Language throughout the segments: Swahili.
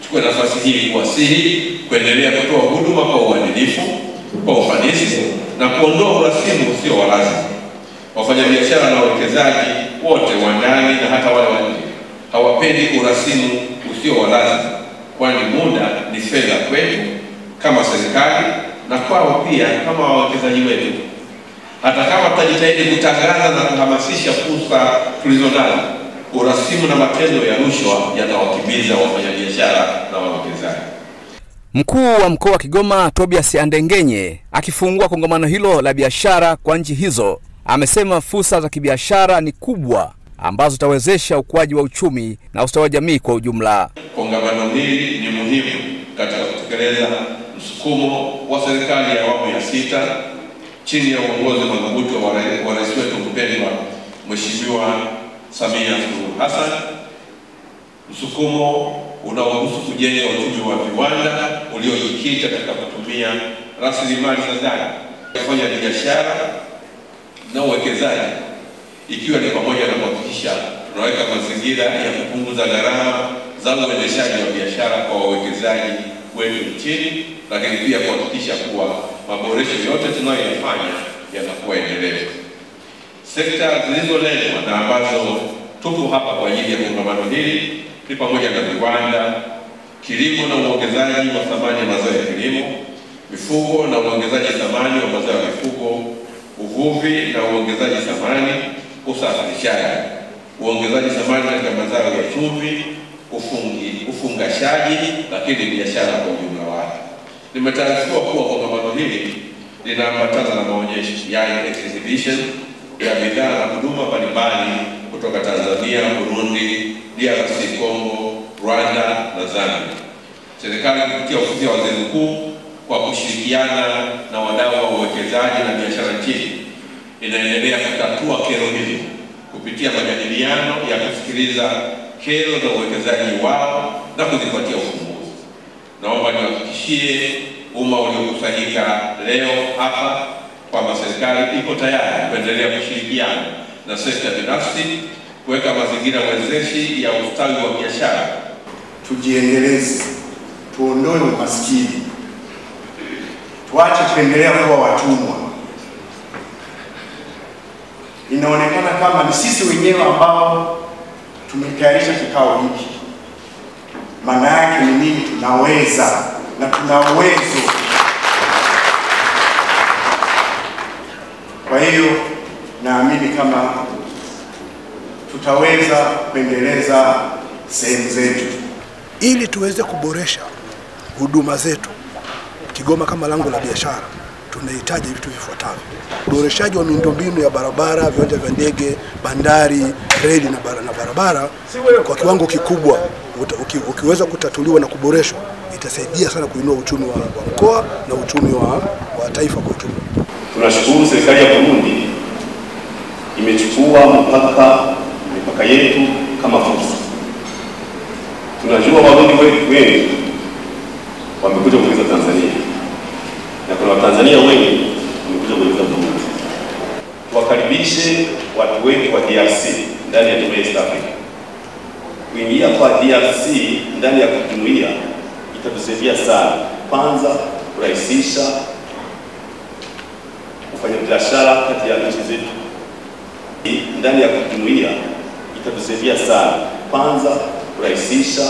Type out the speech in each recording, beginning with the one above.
Chukue nafasi hii kuwasihi kuendelea kutoa huduma kwa uadilifu, kwa ufanisi na kuondoa urasimu usio wa lazima. Wafanyabiashara na wawekezaji wote wa ndani na hata wale wa nje hawapendi urasimu usio wa lazima, kwani muda ni fedha kwetu kama serikali na kwao pia kama wawekezaji wetu. Hata kama tutajitahidi kutangaza na kuhamasisha fursa tulizonazo, urasimu na matendo ya rushwa yatawakimbiza wafanyabiashara na wawekezaji. Mkuu wa mkoa wa Kigoma Tobias Andengenye akifungua kongamano hilo la biashara kwa nchi hizo amesema fursa za kibiashara ni kubwa ambazo zitawezesha ukuaji wa uchumi na ustawi wa jamii kwa ujumla. Kongamano hili ni muhimu katika kutekeleza msukumo wa serikali ya awamu ya sita chini ya uongozi madhubuti wa rai- wa rais wetu mpendwa Mheshimiwa Samia Suluhu Hassan, msukumo unaohusu kujenga uchumi wa viwanda uliojikita katika kutumia rasilimali za ndani kufanya biashara na uwekezaji, ikiwa ni pamoja na kuhakikisha tunaweka mazingira ya kupunguza gharama za uendeshaji wa biashara kwa wawekezaji wetu nchini, lakini pia kuhakikisha kuwa maboresho yote tunayoyafanya yanakuwa endelevu. Sekta zilizolengwa na ambazo tupo hapa kwa ajili ya kongamano hili ni pamoja na viwanda, kilimo na uongezaji wa thamani ya mazao ya kilimo, mifugo na uongezaji thamani wa mazao ya mifugo, uvuvi na uongezaji thamani, usafirishaji, uongezaji thamani katika mazao ya chumvi, ufungi, ufungashaji, lakini biashara kwa ujumla wake. Nimetaarifiwa kuwa kongamano hili linaambatana na maonyesho, yani exhibition ya bidhaa na huduma mbalimbali kutoka Tanzania, Burundi, DRC Congo, Rwanda na Zambia. Serikali kupitia ofisi ya waziri mkuu kwa kushirikiana na wadau wa uwekezaji na biashara nchini inaendelea kutatua kero hizi kupitia majadiliano ya kusikiliza kero za uwekezaji wao na kuzipatia ufumbuzi. Naomba niwahakikishie umma uliokusanyika leo hapa kwamba serikali iko tayari kuendelea kushirikiana na sekta binafsi kuweka mazingira wezeshi ya ustawi wa biashara tujiendeleze, tuondoe umaskini, tuache kuendelea kuwa watumwa. Inaonekana kama ni sisi wenyewe ambao tumetayarisha kikao hiki. Maana yake ni nini? Tunaweza na tuna uwezo. Kwa hiyo naamini kama tutaweza kuendeleza sehemu zetu. ili tuweze kuboresha huduma zetu Kigoma kama lango la biashara, tunahitaji vitu vifuatavyo: uboreshaji wa miundombinu ya barabara, viwanja vya ndege, bandari, reli na, bara, na barabara kwa kiwango kikubwa. Uta- uki, ukiweza kutatuliwa na kuboreshwa, itasaidia sana kuinua uchumi wa, wa mkoa na uchumi wa, wa taifa kwa ujumla. Tunashukuru serikali ya Burundi imechukua mpaka mipaka yetu kama fursa. Tunajua Warundi we- wengi wamekuja kuuliza Tanzania na kuna Watanzania wengi wamekuja kuuliza Burundi. Tuwakaribishe watu wengi wa DRC ndani ya jumuiya ya East Africa. Kuingia kwa DRC ndani ya jumuiya itatusaidia sana, kwanza kurahisisha kufanya biashara kati ya nchi zetu Hii, ndani ya jumuiya itatusaidia sana, kwanza kurahisisha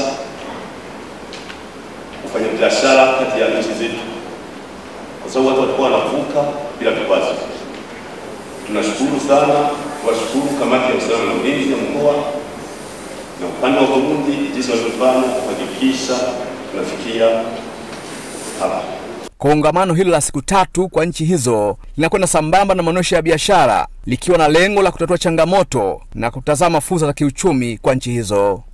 kufanya biashara kati ya nchi zetu, kwa sababu watu walikuwa wanavuka bila vikwazo. Tunashukuru sana, tuwashukuru kamati ya usalama na ulinzi ya mkoa na upande wa Burundi jinsi walivyofanya kuhakikisha tunafikia hapa. Kongamano hilo la siku tatu kwa nchi hizo linakwenda sambamba na maonyesho ya biashara likiwa na lengo la kutatua changamoto na kutazama fursa za kiuchumi kwa nchi hizo.